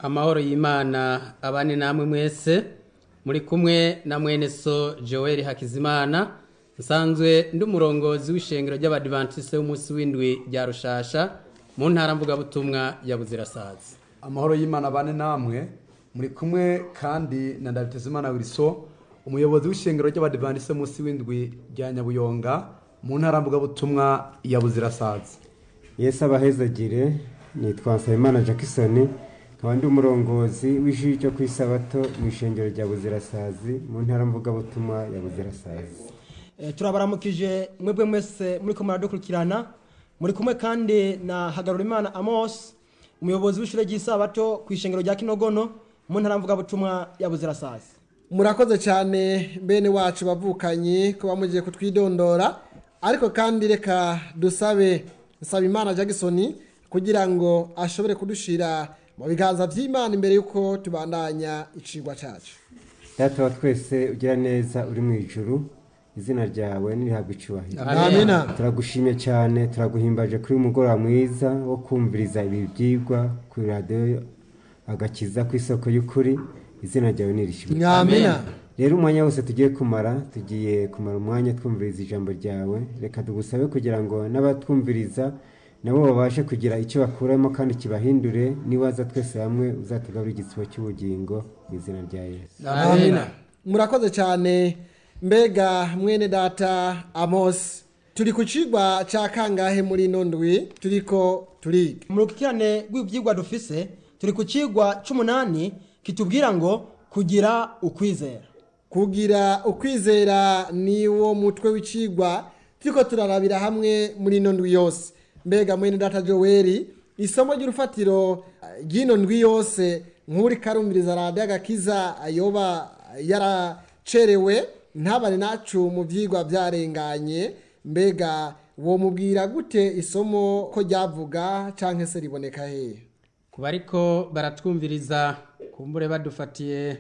amahoro y'imana abane namwe mwese muri kumwe na mwene so joel hakizimana nsanzwe ndi umurongozi w'ishengero ry'abadivantisite w'umunsi w'indwi rya rushasha mu ntara mvugabutumwa ya buzirasazi amahoro y'imana bane namwe muri kumwe kandi na ndabitezimana wiriso umuyobozi w'ishengero ry'abadivantisite munsi w'indwi rya nyabuyonga mu ntara mvugabutumwa ya buzirasazi yesu abahezagire nitwa nsabimana jackson nkaba ndi umurongozi w'ishuri ryo ku isabato mu ishengero rya buzirasazi mu ntara mvugabutumwa ya buzirasazi Eh, turabaramukije mwebwe mwese muri ko muradukurikirana muri kumwe kandi na hagarurimana amos umuyobozi w'ishure ry'isabato ku ishengero rya kinogono mu ntara mvugabutumwa ya buzirasazi murakoze cyane bene wacu bavukanye ko bamugiye kutwidondora ariko kandi reka dusabe nsaba imana jackson kugira ngo ashobore kudushira mu biganza by'imana imbere y'uko tubandanya icigwa cyacu data wa twese ugira neza uri mu ijuru izina ryawe nirihabwa icubahiro amina turagushimye cyane turaguhimbaje kuri uyu mugoroba mwiza wo kumviriza ibi byigwa kuri radiyo agakiza ku isoko y'ukuri izina ryawe nirishimwe amina rero umwanya wose tugiye kumara tugiye kumara umwanya twumviriza ijambo ryawe reka tugusabe kugira ngo n'abatwumviriza nabo babashe kugira icyo bakuramo kandi kibahindure niwaza twese hamwe uzatugarura igisibo cy'ubugingo mu izina rya yesu amina murakoze cyane mbega mwene data amos turi ku cigwa cya kangahe muri ino ndwi turiko turiga mu rukikirane rw'ibyigwa dufise turi ku cigwa c'umunani kitubwira ngo kugira ukwizera kugira ukwizera ni wo mutwe w'icigwa turiko turarabira hamwe muri ino ndwi yose mbega mwene data joweli isomo ry'urufatiro eh, ry'ino ndwi yose nk'uri karumviriza radiyo agakiza yoba yaracerewe ntabane nacu mu byigwa byarenganye mbega wo mubwira gute isomo ko ryavuga cyangwa se riboneka hehe ku bariko baratwumviriza kumbure badufatiye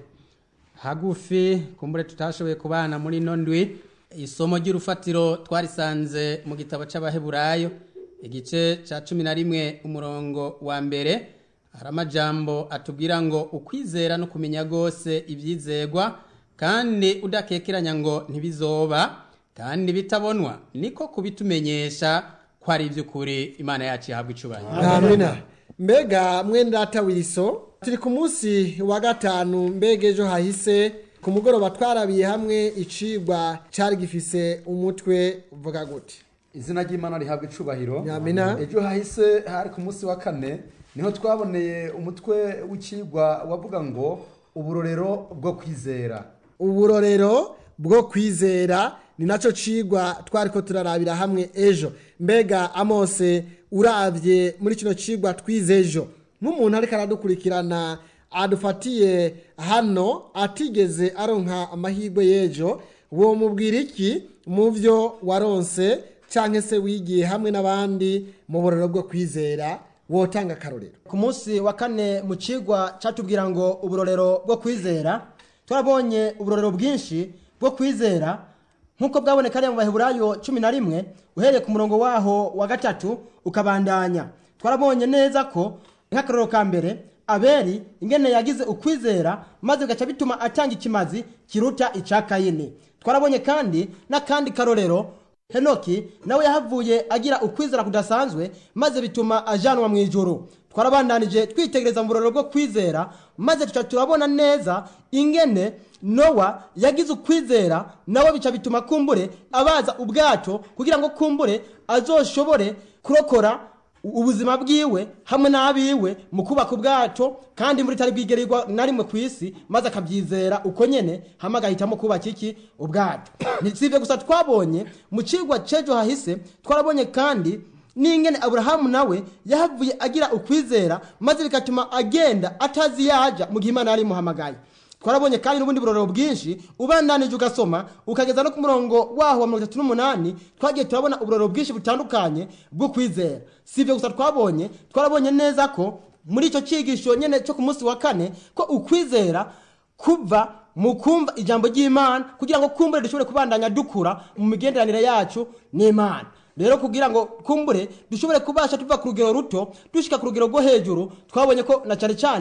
hagufi kumbure tutashoboye kubana muri ino ndwi isomo ry'urufatiro twarisanze mu gitabo c'abaheburayo igice ca cumi na rimwe umurongo wa mbere hari amajambo atubwira ngo ukwizera no kumenya rwose ibyizegwa kandi udakekeranya ngo ntibizoba kandi bitabonwa niko kubitumenyesha ko ari iby'ukuri imana yacu ihabwa icubahiro amina mbega mwene data wiriso turi ku munsi wa gatanu mbega ejo hahise ku mugoroba twarabiye hamwe icigwa cyari gifise umutwe uvuga gute izina ry'imana rihabwa icubahiro Amina. ejo hahise hari ku munsi wa kane niho twaboneye umutwe w'ikigwa wavuga ngo uburorero bwo kwizera uburorero bwo kwizera ni nacyo cigwa twari ko turarabira hamwe ejo mbega amose urabye muri kino cigwa twize ejo nk'umuntu ariko aradukurikirana adufatiye hano atigeze aronka amahirwe y'ejo wo mubwira iki mu byo waronse cyangwa se wigiye hamwe n'abandi mu burorero bwo kwizera wotanga akarorero ku munsi wa kane mu cigwa catubwira ngo uburorero bwo kwizera twarabonye uburorero bwinshi bwo kwizera nk'uko bwaboneka ariya mu baheburayo cumi na rimwe uhereye ku murongo waho wa gatatu ukabandanya twarabonye neza ko nk'akarorero ka mbere abeli ingene yagize ukwizera maze bigaca bituma atanga ikimazi kiruta icya kayini twarabonye kandi n'akandi karorero henoki nawe yahavuye agira ukwizera kudasanzwe maze bituma ajanwa mu ijuru twarabandanije twitegereza mu burorero bwo kwizera maze tuca turabona neza ingene nowa yagize ukwizera nawe bica bituma kumbure abaza ubwato kugira ngo kumbure azoshobore kurokora ubuzima bwiwe hamwe n'abiwe mu kubaka ubwato kandi muri tari bwigerirwa na rimwe ku isi maze akabyizera uko nyene hamwe agahitamo kubaka iki ubwato ntitsivye gusa twabonye mu cigwa c'ejo hahise twarabonye kandi n'ingene aburahamu nawe yahavuye agira ukwizera maze bigatuma agenda atazi yaja mu gihe imana yari imuhamagaye twarabonye kandi n'ubundi burorero bwinshi ubandanije ugasoma ukageza no ku murongo waho wa mirongo itatu n'umunani twagiye turabona uburorero bwinshi butandukanye bwo kwizera si ibyo gusa twabonye twarabonye neza ko muri icyo cyigisho nyine cyo ku munsi wa kane ko ukwizera kuva mu kumva ijambo ry'imana kugira ngo kumbure dushobore kubandanya dukura mu migenderanire yacu n'imana rero kugira ngo kumbure dushobore kubasha tuva ku rugero ruto dushika ku rugero rwo hejuru twabonye ko na cyane cyane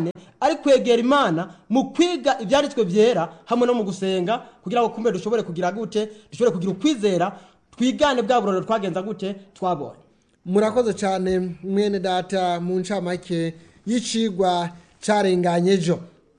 ari kwegera imana mu kwiga ibyanditswe byera hamwe no mu gusenga kugira ngo kumbe dushobore kugira gute dushobore kugira ukwizera twigane bwa burorero twagenza gute twabonye murakoze cyane mwene data mu ncamake y'icigwa carenganye ejo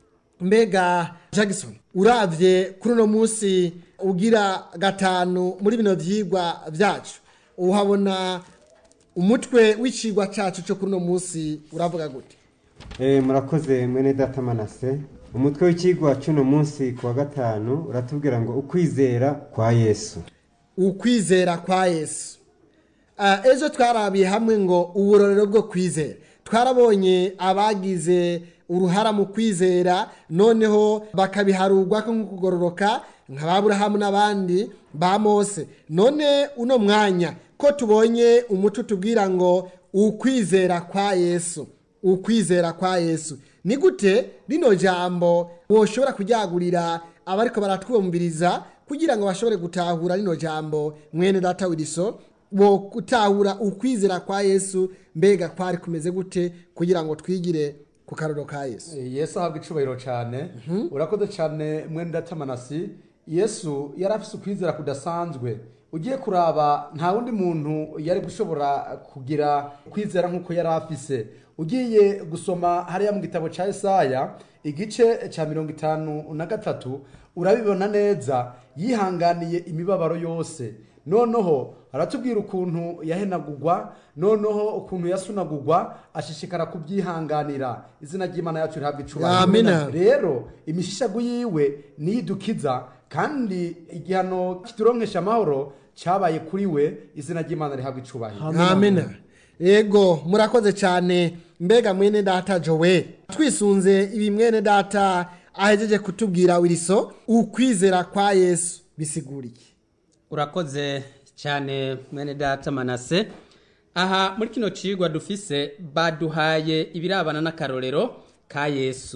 mbega jackson uravye kuri uno munsi ugira gatanu muri bino vyigwa vyacu uhabona umutwe w'icigwa cacu co kuri uno munsi uravuga gute Eh, murakoze mwene data manase umutwe w'ikigwa cy'uno munsi ku wa gatanu uratubwira ngo ukwizera kwa yesu ukwizera kwa yesu Ah, ejo twarabiye hamwe ngo uburorero bwo kwizera twarabonye abagize uruhara mu kwizera noneho bakabiharurwa ko nko kugororoka nka baburahamu n'abandi ba mose none uno mwanya ko tubonye umuco utubwira ngo ukwizera kwa yesu ukwizera kwa yesu ni gute rino jambo woshobora kuryagurira abariko baratwumviriza kugira ngo bashobore gutahura rino jambo mwene data wiriso bo gutahura ukwizera kwa yesu mbega kwari kumeze gute kugira ngo twigire ku karoro ka yesu yesu ahabwa icubahiro cyane urakoze cyane mwene datamanasi yesu yari afite ukwizera kudasanzwe ugiye kuraba nta wundi muntu yari gushobora kugira kwizera nk'uko yari afise ugiye gusoma hariya mu gitabo cya Yesaya igice cya mirongo itanu na gatatu urabibona neza yihanganiye imibabaro yose noneho aratubwira ukuntu yahenagurwa noneho ukuntu yasunagurwa ashishikara kubyihanganira izina ry'imana yacu rihabwa icubahiro Amina. rero imishishago yiwe niyo idukiza kandi igihano kituronkesha amahoro cyabaye kuri we izina ry'imana rihabwa icubahiro amina yego murakoze cyane mbega mwene data jowe twisunze ibi mwene data ahejeje kutubwira wiriso ukwizera kwa yesu bisigura iki urakoze cyane mwene data manase aha muri kino cigwa dufise baduhaye ibirabana n'akarorero ka yesu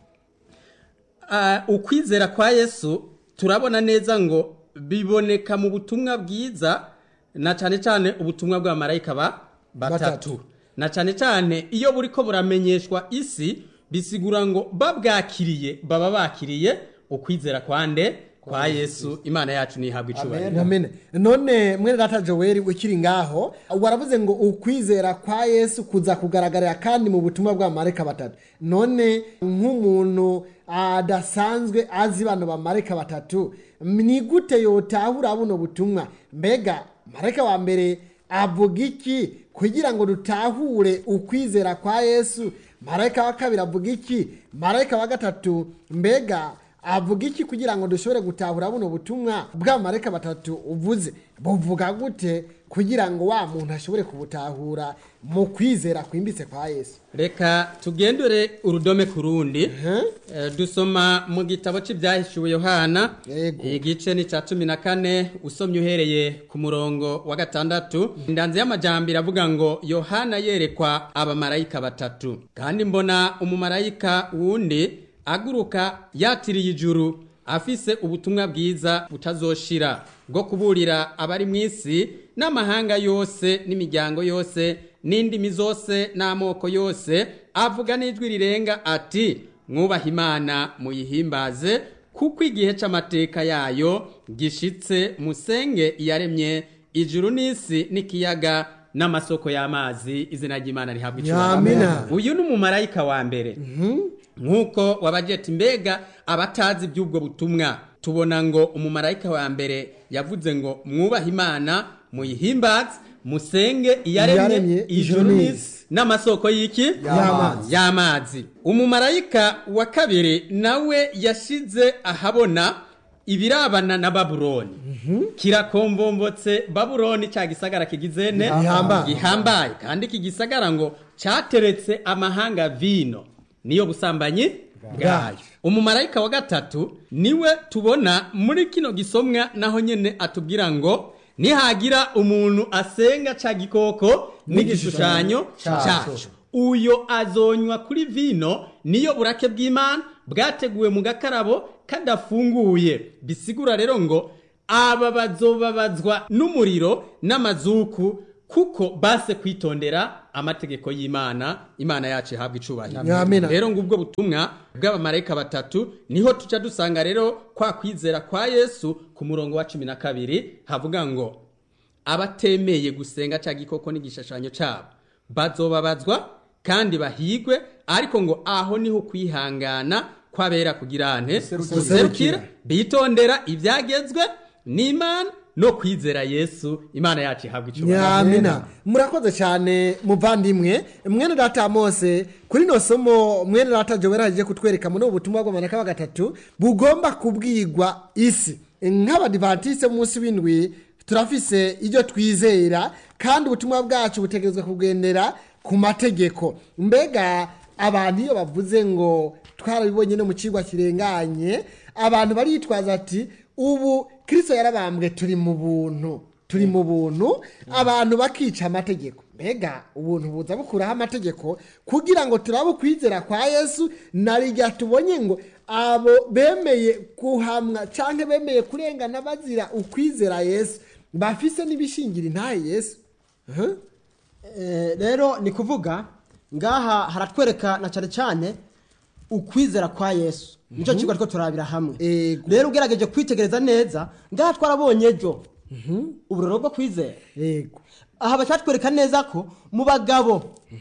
Ah, ukwizera kwa yesu turabona neza ngo biboneka mu butumwa bwiza na cyane cyane ubutumwa bw'abamarayika ba batatu Batatu. na cyane cyane iyo buriko buramenyeshwa isi bisigura ngo babwakiriye baba bakiriye ukwizera kwande kwa yesu imana yacu nihabwa icubahiro Amen. none mwene data joel ukiri ngaho waravuze ngo ukwizera kwa yesu kuza kugaragarira kandi mu butumwa bw'abamarayika batatu none nk'umuntu adasanzwe azi bano bamarayika batatu ni gute yotahura buno butumwa mbega marayika wa mbere avuga iki kugira ngo dutahure ukwizera kwa yesu marayika wa kabiri avuga iki marayika wa gatatu mbega avuga iki kugira ngo dushobore gutahura buno butumwa bw'amareka batatu uvuze buvuga gute kugira ngo wa muntu ashobore kubutahura mu kwizera kwimbitse kwa yesu reka tugendere urudome ku rundi Eh, dusoma mu gitabo cy'ibyahishuwe yohana Yego. igice ni cya cumi na kane usomye uhereye ku murongo wa gatandatu indanzi y'amajyambere avuga ngo yohana yerekwa abamarayika batatu kandi mbona umumarayika wundi aguruka yatiriye ijuru afise ubutumwa bwiza butazoshira bwo kuburira abari mu isi n'amahanga yose n'imiryango yose n'indimi zose n'amoko yose avuga n'ijwi rirenga ati mwubahe imana muyihimbaze kuko igihe cy'amateka yayo gishitse musenge iyaremye ijuru n'isi n'ikiyaga n'amasoko y'amazi izina ry'imana rihabwa Amina. uyu ni umumarayika wa mbere nk'uko wabajeti mbega abatazi iby'ubwo butumwa tubona ngo umumarayika wa mbere yavuze ngo mwubahe imana muyihimbaze musenge iyaremye Iyaremye ijuru ijuru n'isi n'isi. n'amasoko y'iki Y'amazi. y'amazi umumarayika wa kabiri nawe yashize ahabona ibirabana na babuloni kirakombombotse babuloni cya gisagara kigizene Gihambaye. gihambaye kandi iki gisagara ngo cyateretse amahanga vino niyo busambanyi bwayo umumarayika wa gatatu niwe tubona muri kino gisomwa naho nyene atubwira ngo nihagira umuntu asenga ca gikoko n'igishushanyo cyaco uyo azonywa kuri vino niyo burake bw'imana bwateguwe mu gakarabo kadafunguye bisigura rero ngo aba bazobabazwa n'umuriro n'amazuku kuko base kwitondera amategeko y'imana imana yacu ihabwa icubahiro Amina. rero ngubwo butumwa bw'abamarayika batatu niho tuca dusanga rero kwa kwizera kwa yesu ku murongo wa cumi na kabiri havuga ngo abatemeye gusenga cya gikoko n'igishushanyo cyabo bazobabazwa kandi bahigwe ariko ngo aho niho kwihangana kwabera kugira nte guserukira bitondera ibyagezwe n'imana no kwizera yesu imana yacu ihabwa icyubahiro nyamina murakoze cyane muvandimwe mwene data mose kuri no somo mwene data jowera agiye kutwereka muri ubu butumwa bw'amaneka wa gatatu bugomba kubwigwa isi nk'abadivantisite munsi w'indwi turafise ibyo twizera kandi ubutumwa bwacu butegerezwa kugendera ku mategeko mbega abantu iyo bavuze ngo twarabibonye no mu kigo kirenganye abantu baritwaza ati ubu kirisito yarabambwe turi mu buntu turi mu buntu abantu bakica amategeko mbega ubuntu buza bukuraho amategeko kugira ngo turabe ukwizera kwa yesu narijya tubonye ngo abo bemeye kuhamwa cyangwa bemeye kurengana bazira ukwizera yesu bafise n'ibishingira intahe yesu Huh? Eh, rero ni kuvuga ngaha haratwereka na cyane cyane ukwizera kwa yesu nicyo kigo ariko turabira hamwe Ego. rero ugerageje kwitegereza neza ngaha twarabonye ejo uburoro bwo kwizera yego aha bacyatwereka neza ko mu bagabo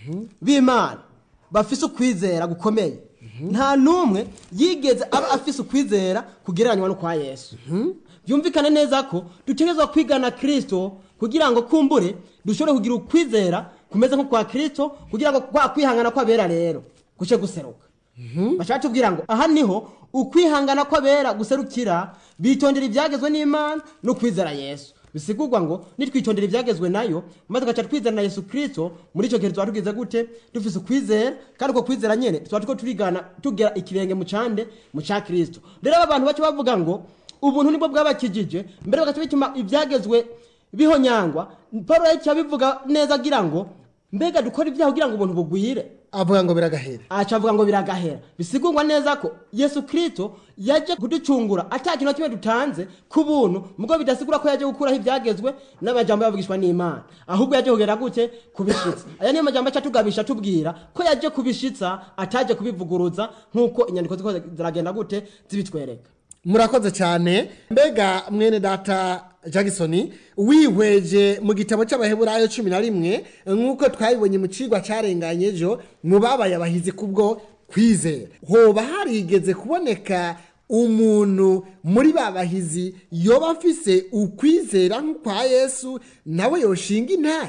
b'imana bafise ukwizera gukomeye nta n'umwe yigeze aba afise ukwizera kugereranywa no kwa yesu byumvikane neza ko dutegerezwa kwigana kirisito kugira ngo kumbure dushobore kugira ukwizera kumeze nko kwa kirisito kugira ngo kwa kwihangana kw'abera rero guce guseruka bashaka tubwira ngo aha niho ukwihangana kw'abera guserukira bitondera ibyagezwe n'imana no kwizera yesu bisigurwa ngo nitwitondera ibyagezwe nayo maze tugaca twizera na yesu kirisito muri icyo gihe tuba tugize gute dufise ukwizera kandi uko kwizera nyene tuba turiko turigana tugera ikirenge mu cande mu ca kirisito rero aba bantu baca bavuga ngo ubuntu nibwo bwabakijije mbere bagaca bituma ibyagezwe bihonyangwa paul yaciye abivuga neza agira ngo mbega dukora ibyaha kugira ngo ubuntu bugwire avuga ngo biragahera aca avuga ngo biragahera bisigurwa neza ko yesu kirisito yaje kuducungura ata kintu na kimwe dutanze ku buntu mugo bidasigura ko yaje gukuraho ibyagezwe n'amajambo yavugishwa n'imana ahubwo yaje kugera gute kubishitsa aya niyo majambo aca tugabisha tubwira ko yaje kubishitsa ataje kubivuguruza nk'uko inyandiko ziko ziragenda gute zibitwereka murakoze cyane mbega mwene data jackson wihweje mu gitabo cy'abaheburayo cumi na rimwe nk'uko twabibonye mu kigwa cyarenganye ejo mu babaye abahizi kubwo kwizera hoba harigeze kuboneka umuntu muri ba bahizi yoba afise ukwizera nk'ukwa yesu nawe yoshinga intare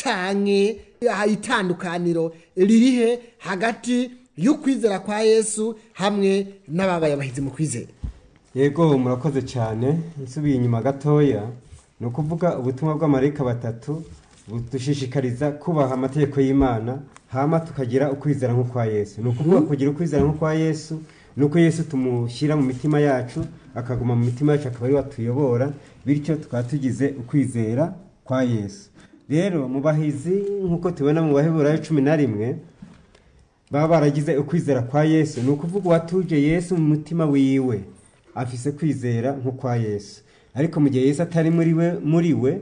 canke itandukaniro ririhe hagati y'ukwizera kwa yesu hamwe n'ababaye abahizi mu kwizera yego murakoze cyane nsubiye inyuma gatoya ni ukuvuga ubutumwa bw'amarayika batatu budushishikariza kubaha amategeko y'imana hama tukagira ukwizera nk'ukwa yesu ni ukuvuga kugira ukwizera nk'ukwa yesu ni uko yesu tumushyira mu mitima yacu akaguma mu mitima yacu akaba ari we atuyobora bityo tukaba tugize ukwizera kwa yesu rero mu bahizi nk'uko tubona mu baheburayo cumi na rimwe baba baragize ukwizera kwa yesu ni ukuvuga uwatuje yesu mu mutima wiwe afise kwizera nk'ukwa yesu ariko mu gihe yesu atari muri we muri we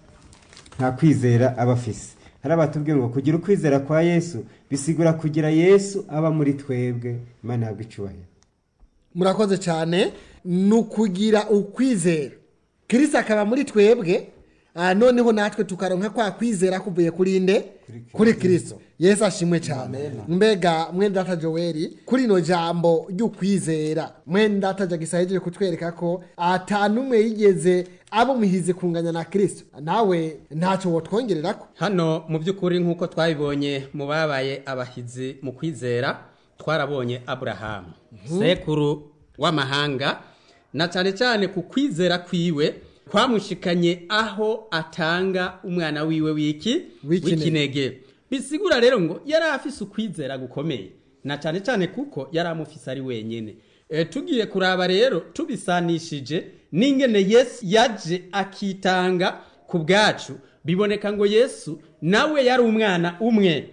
nta kwizera aba afise hari abatubwiye ngo kugira ukwizera kwa yesu bisigura kugira yesu aba muri twebwe imana ihabwa icyubahiro murakoze cyane ni ukugira ukwizera kirisi akaba muri twebwe ah, noneho natwe tukaronka kwa kwizera kuvuye kuri nde kuri kirisito yesu ashimwe cyane mbega mwene data joweli kuri ino jambo ry'ukwizera mwene data jagisa yejeje kutwereka ko atanumwe yigeze abo muhizi kunganya na kirisito nawe ntacyo wotwongererako hano mu by'ukuri nk'uko twabibonye mu babaye abahizi mu kwizera twarabonye aburahamu sekuru w'amahanga na cyane cyane ku kwizera kwiwe kwamushikanye aho atanga umwana wiwe w'iki W'ikinege. w'ikinege bisigura rero ngo yari afise ukwizera gukomeye na cyane cyane kuko yari amufise ari wenyine e, tugiye kuraba rero tubisanishije n'ingene yesu yaje akitanga ku bwacu biboneka ngo yesu nawe yari umwana umwe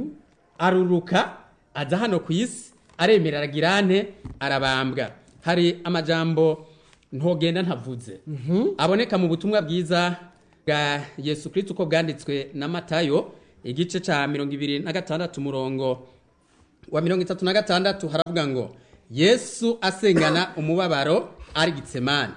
aruruka aza hano ku isi aremera aragira ante arabambwa hari amajambo ntogenda ntavuze aboneka mu butumwa bwiza bwa yesu kirisito uko bwanditswe na matayo igice cya mirongo ibiri na gatandatu umurongo wa mirongo itatu na gatandatu haravuga ngo yesu asengana umubabaro ari gitsemani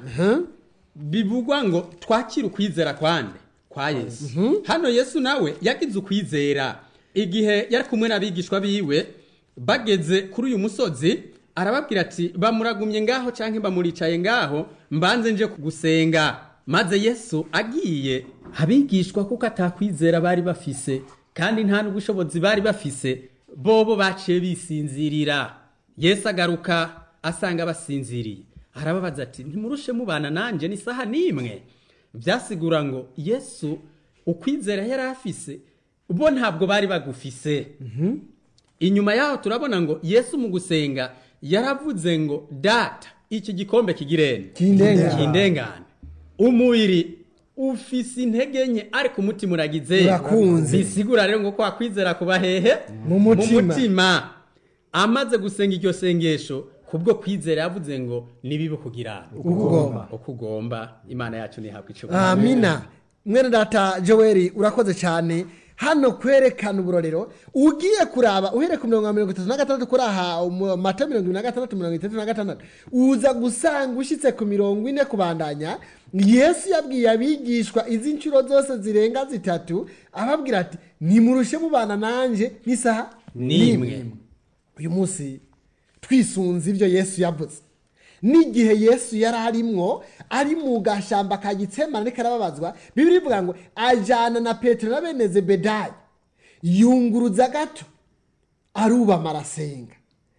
bivugwa ngo twakire ukwizera kwande kwa yesu hano yesu nawe yagize ukwizera igihe yari kumwe n'abigishwa biwe bageze kuri uyu musozi arababwira ati bamuragumye ngaho cyangwa bamuricaye ngaho mbanze nje gusenga maze yesu agiye abigishwa kuko atakwizera bari bafise kandi nta n'ubushobozi bari bafise bobo baciye bisinzirira yesu agaruka asanga basinziriye arababaza ati ntimurushe mubana nanjye n'isaha n'imwe byasigura ngo yesu ukwizera yari afise bo ntabwo bari bagufise inyuma yaho turabona ngo yesu mu gusenga yaravuze ngo data iki gikombe kigirene Kindengane. kindengane umubiri ufise intege nke ariko umutima uragize Urakunze. bisigura rero ngo kwa kwizera kuba hehe Mu mutima. mutima amaze gusenga iryo sengesho kubwo kwizera yavuze ngo nibibe kugira ugomba. uko ugomba imana yacu ntihabwe icubahiro amina mwene data joel urakoze cyane hano kwerekana uburorero ugiye kuraba uhereye ku mirongo mirongo itatu na gatandatu kuri aha mu mata mirongo ibiri na gatandatu mirongo itatu na gatandatu uza gusanga ushyitse ku mirongo ine kubandanya yesu yabwiye abigishwa izi nshuro zose zirenga zitatu ababwira ati nimurushe mubana nanjye n'isaha N'imwe. uyu munsi twisunze ibyo yesu yavuze n'igihe yesu yari arimwo ari mu gashyamba ka gitsemane ariko arababazwa bibiri ivuga ngo ajyana na petero na bene zebedayi yunguruza gato arubama arasenga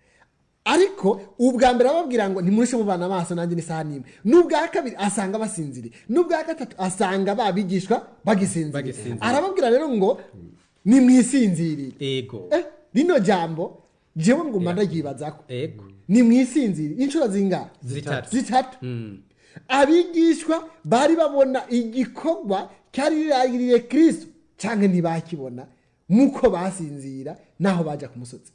ariko ubwa mbere ababwira ngo ntimurushe mubana amaso nanjye n'isaha n'imwe n'ubwa kabiri asanga basinziriye n'ubwa gatatu asanga babigishwa bagisinziriye Bagisinziriye. arababwira rero ngo nimwisinzirire ego Eh, rino jambo jewe nguma ndaryibazako ego ni mwisinziri inshuro zingahe Zitatu. zitatu Mm. abigishwa bari babona igikorwa cyari riragiriye kristo cyangwa ntibakibona nk'uko basinzira naho baja ku musozi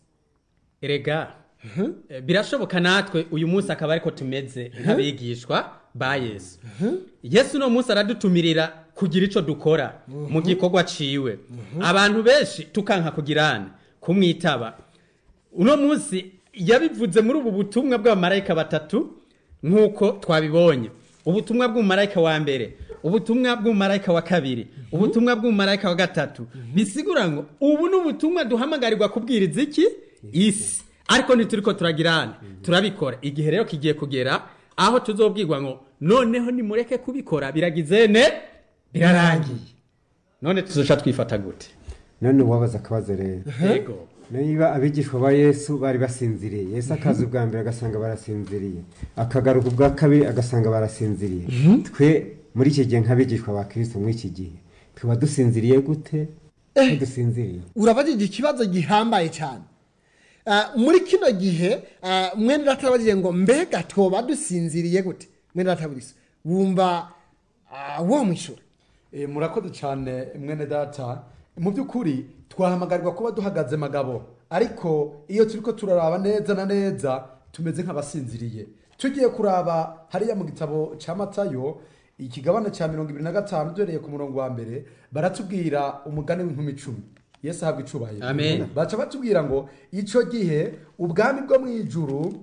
erega Eh, birashoboka natwe uyu munsi akaba ariko tumeze nk'abigishwa ba yesu yesu uno munsi aradutumirira kugira icyo dukora mu gikorwa ciwe abantu benshi tukanka kugirana kumwitaba uno munsi yabivuze muri ubu butumwa bw'abamarayika batatu nk'uko twabibonye ubutumwa bw'umumarayika wa mbere ubutumwa bw'umumarayika wa kabiri ubutumwa bw'umumarayika wa gatatu bisigura ngo ubu ni ubutumwa duhamagarirwa kubwiriza iki isi ariko ntituriko turagirana turabikora igihe rero kigiye kugera aho tuzobwirwa ngo noneho nimureke kubikora biragize ne birarangiye none tuzoca twifata gute none uwabaza akabazo rero yego niba abigishwa ba yesu bari basinziriye yesu akaza ubwa mbere agasanga barasinziriye akagaruka ubwa kabiri agasanga barasinziriye twe muri iki gihe nk'abigishwa ba kirisito muri iki gihe tuba dusinziriye gute ko dusinziriye urabajije ikibazo gihambaye cyane Ah, muri kino gihe ah, mwene data arabajije ngo mbega twoba dusinziriye gute mwene data burisa wumva ah, wo mwishura Eh, murakoze cyane mwene data mu by'ukuri twahamagarirwa kuba duhagaze magabo ariko iyo turi ko turaraba neza na neza tumeze nk'abasinziriye tugiye kuraba hariya mu gitabo cya matayo ikigabane cya mirongo ibiri na gatanu duhereye ku murongo wa mbere baratubwira umugani w'inkumi icumi yesu ahabwa icubahiro Amen. baca batubwira ngo icyo gihe ubwami bwo mu ijuru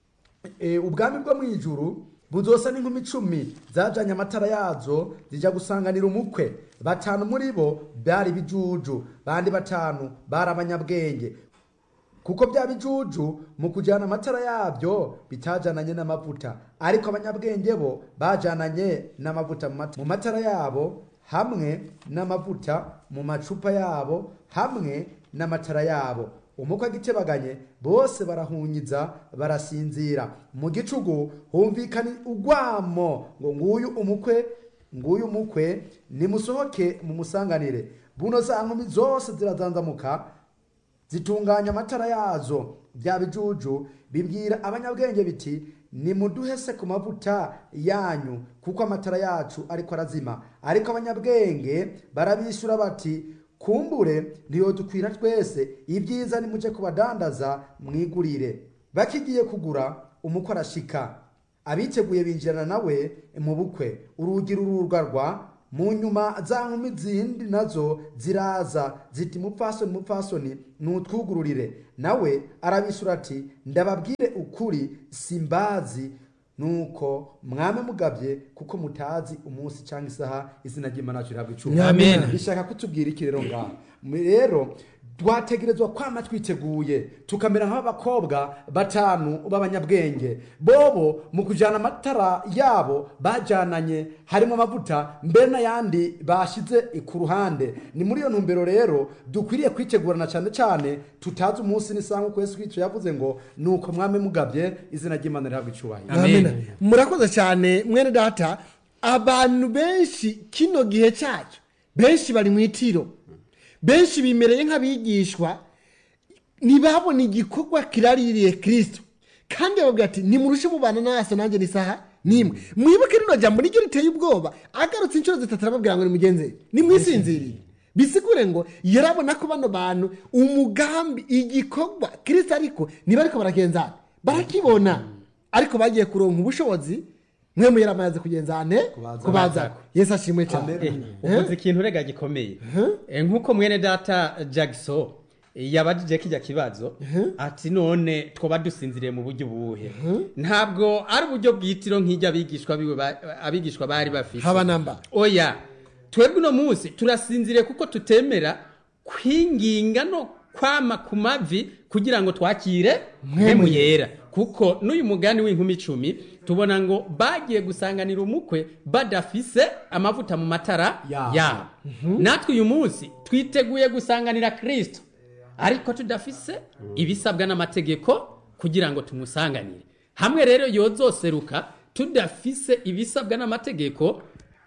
Eh, ubwami bwo mu ijuru buzosa n'inkumi icumi zajanye amatara yazo zijya gusanganira umukwe batanu muri bo bari bijuju bandi batanu bari abanyabwenge kuko bya bijuju mu kujyana amatara yabyo bitajananye n'amavuta ariko abanyabwenge bo bajananye n'amavuta mu mat- mu matara yabo hamwe n'amavuta mu macupa yabo hamwe n'amatara yabo umukwe agitebaganye bose barahunyiza barasinzira mu gicugu humvikana ugwamo ngo nguyu umukwe nguyu umukwe nimusohoke mumusanganire buno za nkumi zose zirazanzamuka zitunganya amatara yazo bya bijuju bibwira abanyabwenge biti nimuduhese ku mavuta yanyu kuko amatara yacu ariko arazima ariko abanyabwenge barabishyura bati kumbure ntiyodukwira twese ibyiza nimuje kubadandaza mwigurire bakigiye kugura umukwe arashika abiteguye binjirana nawe mu bukwe urugi rururwarwa mu nyuma za nkumi zindi nazo ziraza ziti mupfasoni mupfasoni nutwugururire nawe arabisura ati ndababwire ukuri simbazi nuko mwame mugabye kuko mutazi umunsi cyangwa isaha izina ry'imana yacu rihabwa icumi Amen. bishaka kutubwira iki rero ngaha Mu- rero twategerezwa kwama twiteguye tukamera nk'abakobwa batanu b'abanyabwenge bobo mu kujyana amatara yabo bajyananye harimo amavuta mbere n'ayandi bashyize ku ruhande ni muri iyo ntumbero rero dukwiriye kwitegurana cyane cyane tutazi umunsi n'isaha nk'uko yesu kristo yavuze ngo ni uko mwame mugabye izina ry'imana rihabwa icyubahiro Amen. Amen. murakoze cyane mwene data abantu benshi kino gihe cyacu benshi bari mu itiro benshi bimereye nk'abigishwa ntibabona igikorwa kiraririye kirisito kandi bababwira ati nimurushe mubana naso nanjye ni saha nimwe mwibuke rino jambo niryo riteye ubwoba agarutse inshuro zitatu arababwira ngo nimugenze nimwisinziriye bisigure ngo yarabona ko bano bantu umugambi igikorwa kirisito ariko niba ariko baragenzana barakibona ariko bagiye kuronka ubushobozi mwe mu yaramaze kugenzane kubaza yesu ashimwe cyane uvuze ikintu rega gikomeye Eh, nk'uko mwene data jagiso yabajije kijya kibazo ati none twoba dusinziriye mu buryo buhe ntabwo ari uburyo bwitiro nk'ijya abigishwa biwe ba- abigishwa bari bafite haba namba oya twebwe uno munsi turasinziriye kuko tutemera kwinginga no kwama ku mavi kugira ngo twakire mpemu yera kuko n'uyu mugani w'inkumi icumi tubona ngo bagiye gusanganira umukwe badafise amavuta mu matara Yabo. yabo natwe uyu munsi twiteguye gusanganira kirisito ariko tudafise ibisabwa n'amategeko kugira ngo tumusanganire hamwe rero yozoseruka tudafise ibisabwa n'amategeko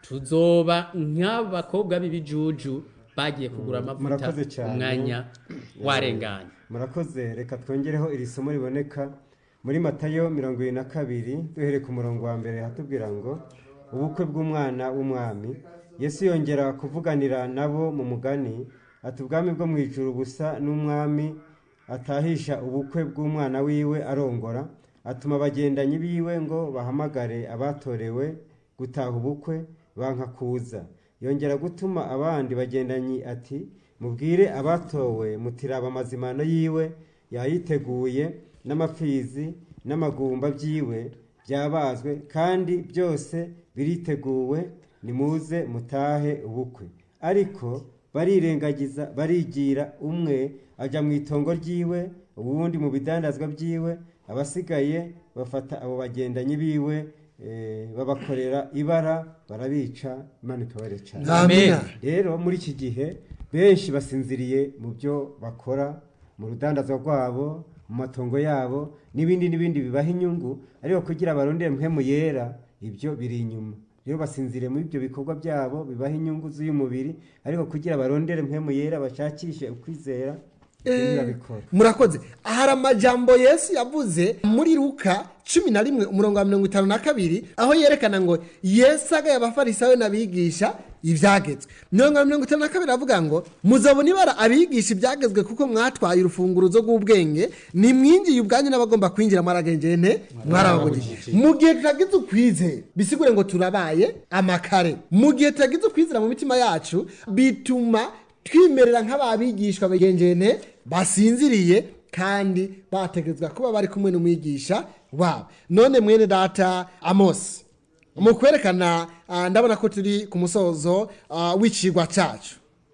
tuzoba nk'abakobwa b'ibijuju bagiye kugura amavuta Murakoze cyane. umwanya warenganye murakoze reka twongereho iri somo riboneka muri matayo mirongo irindwi na kabiri duhereye ku murongo wa mbere hatubwira ngo ubukwe bw'umwana w'umwami yesu yongera kuvuganira nabo mu mugani ati ubwami bwo mu ijuru busa n'umwami atahisha ubukwe bw'umwana wiwe arongora atuma abagendanyi biwe ngo bahamagare abatorewe gutaha ubukwe banka kuza yongera gutuma abandi bagendanyi ati mubwire abatowe mutiraba amazimano yiwe yayiteguye n'amapfizi n'amagumba byiwe byabazwe kandi byose biriteguwe nimuze mutahe ubukwe ariko barirengagiza barigira umwe ajya mu itongo ryiwe uwundi mu bidandazwa byiwe abasigaye bafata abo bagendanyi biwe eh, babakorera ibara barabica imana ikabare cyane amina rero muri iki gihe benshi basinziriye mu byo bakora mu rudandazwa rwabo mu matongo yabo n'ibindi n'ibindi bibaha inyungu ariko kugira barondere mpemu yera ibyo biri inyuma rero basinziriye muri ibyo bikorwa byabo bibaha inyungu z'uy'umubiri ariko kugira barondere mpemu yera bashakishe ukwizera ibyo ntibabikora murakoze hari amajambo yesu yavuze muri luka cumi na rimwe umurongo wa mirongo itanu na kabiri aho yerekana ngo yesu agaye abafarisayo n'abigisha ibyagezwe mirongo mirongo itanu na kabiri avuga ngo muzabona ibara abigisha ibyagezwe kuko mwatwaye urufunguruzo rw'ubwenge nimwinjiye ubwanyu n'abagomba kwinjira mwaragengene mwarababujije mu gihe tutagize ukwizera bisigure ngo turabaye amakare mu gihe tutagize ukwizera mu mitima yacu bituma twimerera nk'ababigishwa bagengene basinziriye kandi bategerezwa kuba bari kumwe n'umwigisha wabo none mwene data amosi mu kwerekana ah, ndabona ko turi ku musozo ah, w'icigwa cyacu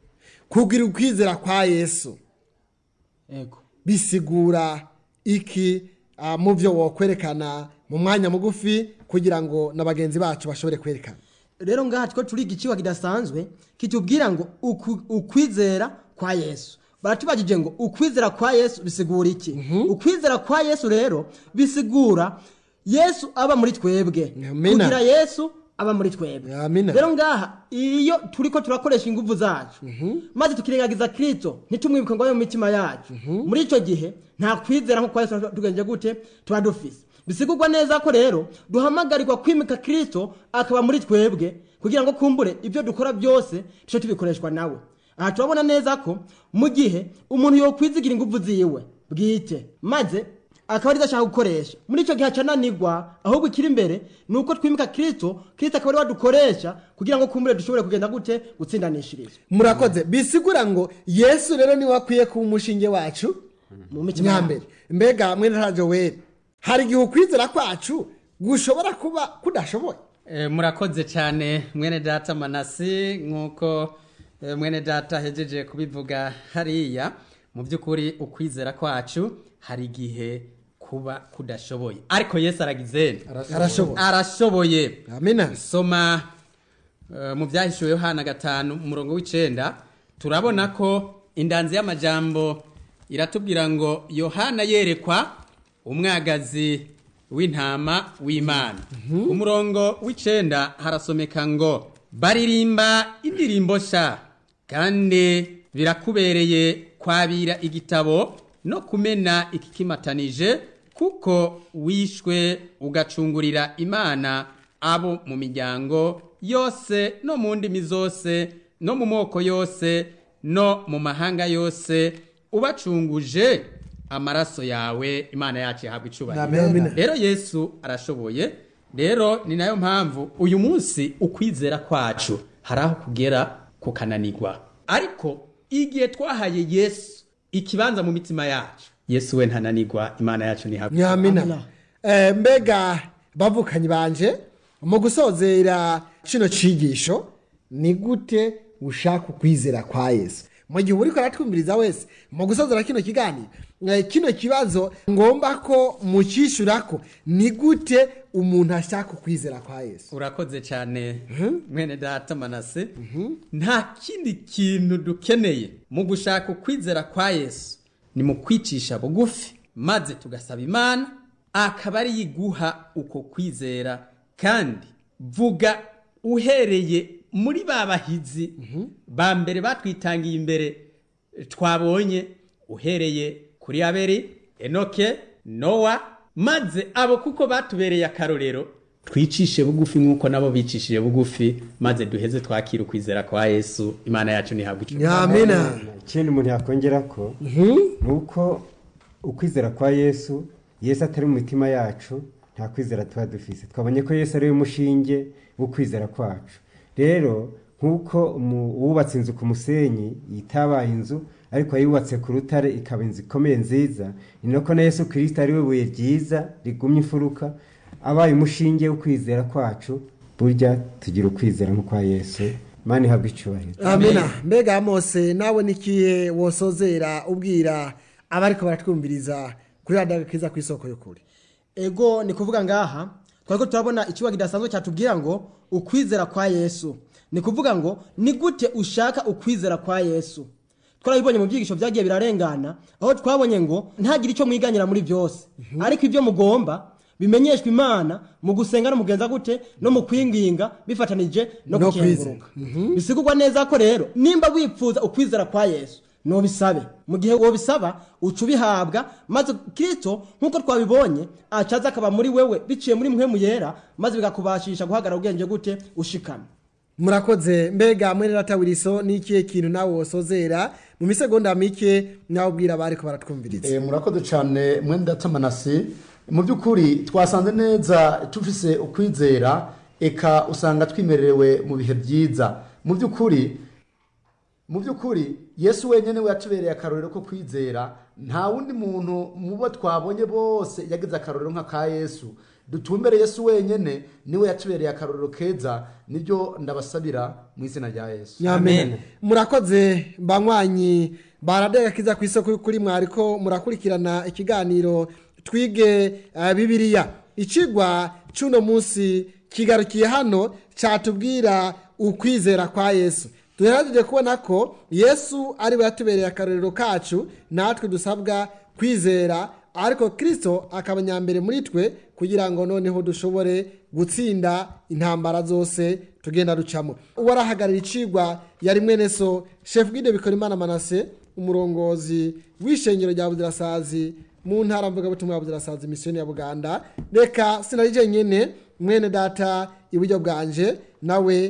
kugira ukwizera kwa yesu ego bisigura iki ah, mu byo wokwerekana mu mwanya mugufi kugira ngo na bagenzi bacu bashobore kwerekana rero ngaha two turiga ikiwa kidasanzwe kitubwira ngo uku- ukwizera kwa yesu baratubajije ngo ukwizera kwa yesu bisigura iki ukwizera kwa yesu rero bisigura yesu aba muri twebwe Amina. kugira yesu aba muri twebwe Amina. rero ngaha iyo turiko turakoresha ingufu zacu maze tukirengagiza kristo ntitumwibuke ngo abe mu mitima yacu muri icyo gihe nta kwizera nko kwa yesu tugenje gute tuba dufise bisigurwa neza ko rero duhamagarirwa kwimika kristo akaba muri twebwe kugira ngo kumbure ibyo dukora byose tuce tubikoreshwa nawe aha turabona neza ko mu gihe umuntu yokwizigira ingufu ziwe bwite maze akaba ari ashaka gukoresha muri icyo gihe acananirwa ahubwo ikiri imbere ni uko twimika kirisito kirisito akaba ari wadukoresha kugira ngo kumbure dushobore kugenda gute gutsindanishiriza murakoze bisigura ngo yesu rero niwe akwiye kuba umushinge wacu mu mitima nyambere mbega mwene ntabyo wera hari igihe ukwizera kwacu gushobora kuba kudashoboye Eh, murakoze cyane mwene data manasi nk'uko eh, mwene data ahejeje kubivuga hariya mu by'ukuri ukwizera kwacu hari igihe kuba kudashoboye ariko yesu aragize arashoboye arashoboye amina soma eh, mu byahishuwe yohana gatanu umurongo w'icenda turabona ko indanzi y'amajambo iratubwira ngo yohana yerekwa umwagazi w'intama w'imana umurongo w'icenda harasomeka ngo baririmba indirimbo sha kandi birakubereye kwabira igitabo no kumena ikikimatanije kuko wishwe ugacungurira imana abo mu miryango yose no mu ndimi zose no mu moko yose no mu mahanga yose ubacunguje amaraso yawe imana yacu ihabwa icubahiro Amen. rero yesu arashoboye rero ni nayo mpamvu uyu munsi ukwizera kwacu hari aho kugera kukananirwa ariko igihe twahaye yesu ikibanza mu mitima yacu yesu we ntananirwa imana yacu ntihabwa nyamina Amina. Eh, mbega bavukanyi banje mu gusozera kino cigisho ni gute ushaka ukwizera kwa yesu mu gihe uriko aratwumviriza wese mu gusozera kino kiganiro eh, kino kibazo ngomba ko mukishurako ni gute umuntu ashaka ukwizera kwa yesu urakoze cyane mwene data manase nta kindi kintu dukeneye mu gushaka ukwizera kwa yesu ni mu kwicisha bugufi maze tugasaba imana akaba ari yiguha uko kwizera kandi vuga uhereye muri ba bahizi ba mbere batwitangiye imbere twabonye uhereye kuri aberi enoke nowa maze abo kuko batubereye akarorero twicishe bugufi nk'uko nabo bicishije bugufi maze duheze twakira ukwizera kwa yesu imana yacu ntihabwa icyo nyamina ikindi umuntu yakongera ko ni uko ukwizera kwa yesu yesu atari mu mitima yacu nta kwizera tuba dufise twabonye ko yesu ari we mushinge w'ukwizera kwacu rero nk'uko umu- uwubatse inzu ku musenyi yitabaye inzu ariko yubatse ku rutare ikaba inzu ikomeye nziza ni nako na yesu kirisita ari we buye ryiza rigumye imfuruka abaye umushinge w'ukwizera kwacu burya tugira ukwizera nk'ukwa yesu imana ihabwa icyubahiro amina mbega mose nawe nikihe wosozera ubwira abariko baratwumviriza kuri radiyo kiza ku isoko y'ukuri ego ni kuvuga ngaha twariko turabona ikiwa kidasanzwe cyatubwira ngo ukwizera kwa yesu ni kuvuga ngo ni gute ushaka ukwizera kwa yesu twarabibonye mu byigisho byagiye birarengana aho twabonye ngo ntagire icyo mwiganyira muri byose ariko ibyo mugomba bimenyeshwa imana mu gusenga no mugenza gute no mu kwinginga bifatanije no No gukenguruka bisigurwa neza ko rero nimba wipfuza ukwizera kwa yesu nubisabe mu gihe wobisaba uca ubihabwa maze kristo nk'uko twabibonye acaza akaba muri wewe biciye muri mpwemu yera maze bikakubashisha guhagarara ubwenge gute ushikamye murakoze mbega mwene ratawiriso ni ikihe kintu nawe wosozera mu misegonda mike nawe ubwira abariko baratwumviriza Eh, murakoze cyane mwenda datamanasi mu by'ukuri twasanze neza tufise ukwizera eka usanga twimerewe mu bihe byiza mu by'ukuri mu by'ukuri yesu wenyine we yatubereye akarorero ko kwizera nta wundi muntu mu bo twabonye bose yagize akarorero nk'aka yesu dutumbere yesu wenyine niwe yatubereye akarorero keza nibyo ndabasabira mu izina rya yesu nyamena Amen. murakoze banywanyi baradega kiza ku isoko y'ukuri mwariko murakurikirana ikiganiro twige uh, bibiliya ikigwa c'uno munsi kigarukiye hano catubwira ukwizera kwa yesu duherejeje kubona ko yesu ari we yatubereye akarorero kacu natwe dusabwa kwizera ariko kristo akaba nyambere muri twe kugira ngo noneho dushobore gutsinda intambara zose tugenda ducamo uwarahagarara icigwa yari mwene so chef guide bikorimana manase umurongozi w'ishengero rya buzirasazi mu ntara mvugabutumwa ya buzirasazi misiyoni ya buganda reka sinari jenyene mwene data iburyo bwanje nawe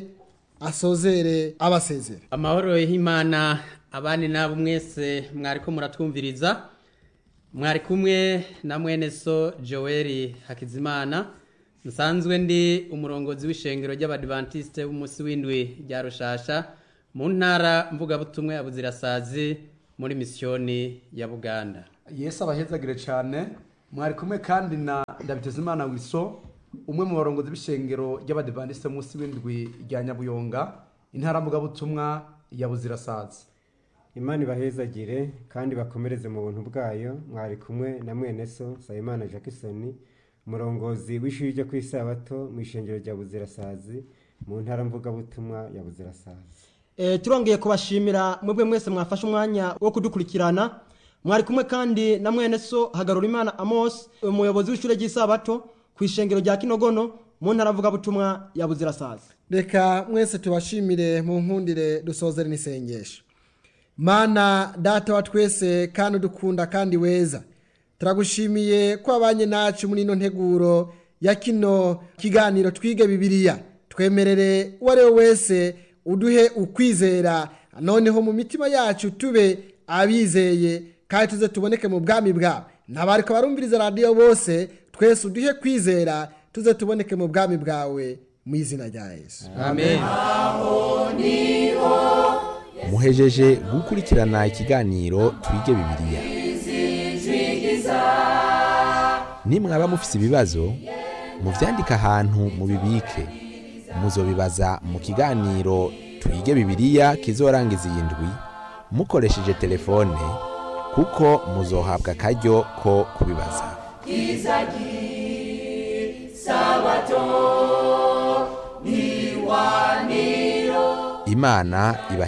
asozere abasezera amahoro y'imana abandi nabo mwese mwariko muratwumviriza mwari kumwe na mwene so joel hakizimana nsanzwe ndi umurongozi w'ishengero ry'abadivantisite b'umunsi w'indwi rya rushasha mu ntara mvugabutumwa ya buzirasazi muri misiyoni ya buganda yesu abahezagire cyane mwari kumwe kandi na ndabitezimana wiso umwe mu barongozi b'ishengero ry'abadivantisite munsi w'indwi rya nyabuyonga intara mvugabutumwa ya buzirasazi imana ibahezagire kandi bakomereze mu buntu bwayo mwari kumwe na mwene so nsabimana jackson umurongozi w'ishuri ryo ku isabato mu ishengero rya buzirasazi mu ntara mvugabutumwa ya buzirasazi Eh, turongeye kubashimira mwebwe mwese mwafashe umwanya wo kudukurikirana mwari kumwe kandi na mwene so hagarura imana amos umuyobozi w'ishure ry'isabato ku ishengero rya kinogono mu ntara mvugabutumwa ya buzirasazi reka mwese tubashimire mu nkundire dusozere n'isengesho mana data wa twese kandi udukunda kandi weza turagushimiye ko wabanye nacu muri ino nteguro ya kino kiganiro twige bibiliya twemerere uwo ari we wese uduhe ukwizera noneho mu mitima yacu tube abizeye kandi tuze tuboneke mu bwami bwawe ntabarika barumviriza radiyo bose twese uduhe kwizera tuze tuboneke mu bwami bwawe mu izina rya yesu amen muhejeje gukurikirana ikiganiro twige bibiliya nimwaba mufise ibibazo muvyandike ahantu mubibike muzobibaza mu kiganiro twige bibiliya kizorangiza iyi ndwi mukoresheje telefone kuko muzohabwa akaryo ko kubibaza imana iba